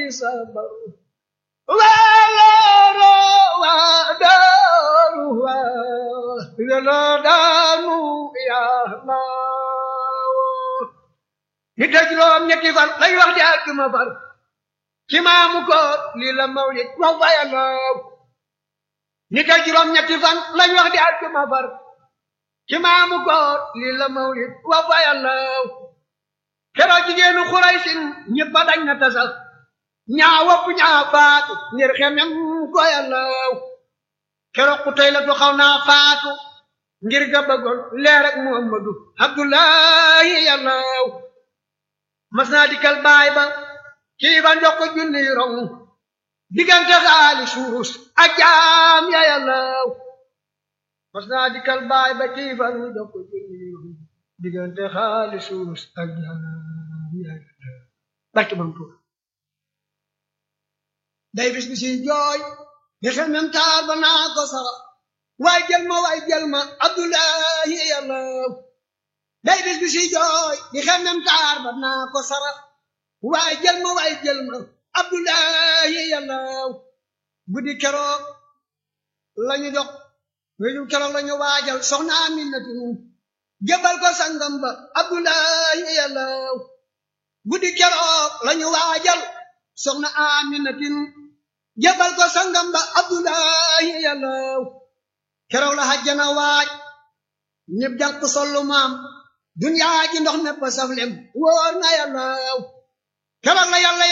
sabar waaloro waa daaru waa yàlla daanu yàlla nit ak juróom ñetti fan lay wax di àjjuma far ci maamu koor lii la mawlid wax fa yàlla nit ak juróom ñetti fan lañ wax di àjjuma far ci maamu koor lii la mawlid wax fa yàlla keroog jigéenu xuraysin ñëpp a dañ na tasal ñaa wopp ñaa faatu ngir xemem ko yàlla keroog ku tey la du xaw naa faatu ngir ga bëggoon leer ak muhammadu abdullahi yàlla mas naa dikkal baay ba kii ba njox ko junni rong diggante xaali suurus ak jaam ya yàlla mas naa dikkal baay ba kii ba njox ko junni rong diggante xaali suurus ak jaam ya yàlla barke bam tuur day bis bi si jooy di xel mem taar ba naa ko sara waay jël ma waay jël ma abdullahi yàlla day bis bi si jooy di xel mem taar ba naa ko sara waay jël ma waay jël ma abdullahi yàlla guddi keroog lañu dox wéju keroog lañu waajal soxna aminatu jëbal ko sangam ba abdullahi yàlla guddi keroog lañu waajal soxna aminatin jëbal ko sangam ba abdullahi yàlla keroog la hajjana waaj ñëpp jàpp sollu maam duniyaa ji ndox nepp saf lem wóor na yàlla keroog la yàlla